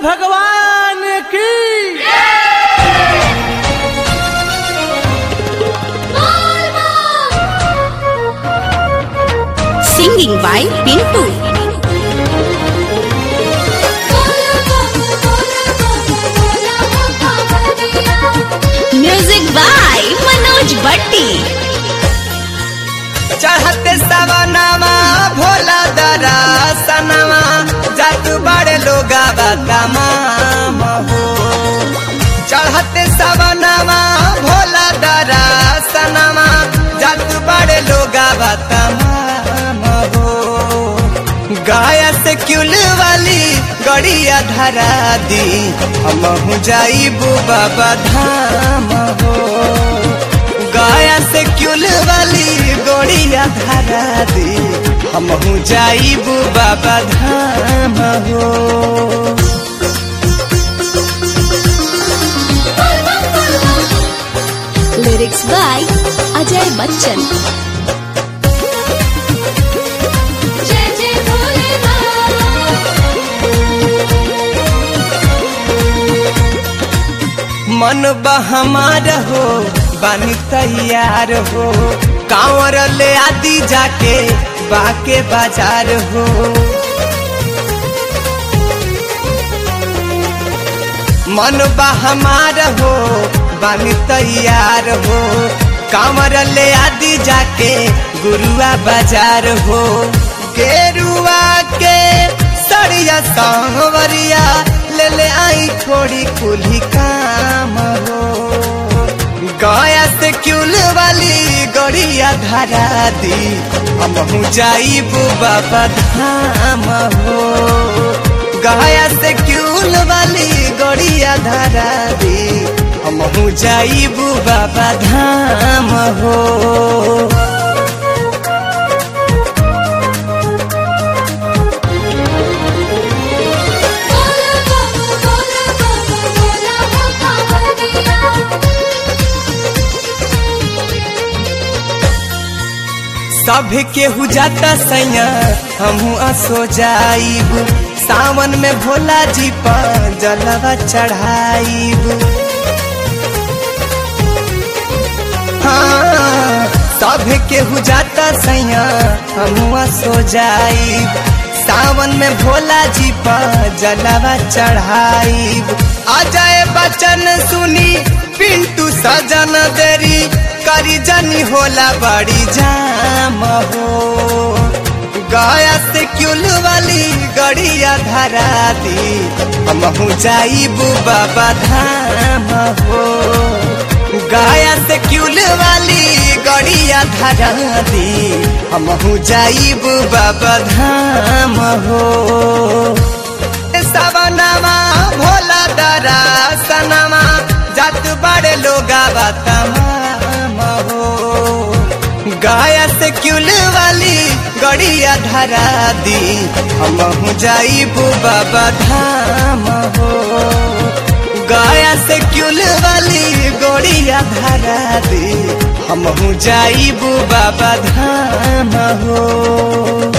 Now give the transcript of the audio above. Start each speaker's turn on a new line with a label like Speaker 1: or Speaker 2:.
Speaker 1: भगवान की
Speaker 2: Singing by Pintu. Music by Manoj Bhatti.
Speaker 3: चढ़ते सवनामा भोला दरा सनवा जात बड़े लोग तमाम हो चढ़ते सवनामा भोला दरा सनवा जात बड़े लोग तमाम हो गाया से क्यूल वाली गड़िया धरा दी हम जाइबू बाबा धाम हो गाया से क्यूल वाली गोड़िया धरा दी हम जाइबू बाबा धाम हो
Speaker 2: Lyrics by Ajay Bachchan.
Speaker 3: मन बहमार हो बानी तैयार हो कांवर ले आदि जाके बाके बाजार हो मन बहमार हो बानी तैयार हो कांवर ले आदि जाके गुरुआ बाजार हो गेरुआ के सड़िया सांवरिया ले ले आई थोड़ी कुली काम हो गया से क्यूल वाली गड़िया धरा दी हम जाइबू बाबा धाम हो गया से क्यूल वाली गड़िया धरा दी हम जाइबू बाबा धाम हो सब केहू जाता सैया हमहू असो जाइब सावन में भोला जी पर जलवा चढ़ाइब हाँ सब केहू जाता सैया हमहू असो जाइब सावन में भोला जी पर जलवा चढ़ाइब अजय बचन सुनी पिंटू सजन देरी करी जनी होला बड़ी जाम हो गया से क्यूल वाली गड़िया धरा दी हम जाइबू बाबा धाम हो गया से क्यूल वाली गड़िया धरा दी हम जाइबू बाबा धाम हो सवनामा भोला दरा सनमा जात बड़े लोग तमाम हो गाया से क्यूल वाली गड़िया धरा दी हम जाइबू बाबा धाम हो गाया से क्यूल वाली गड़िया धरा दी हम जाइबू बाबा धाम हो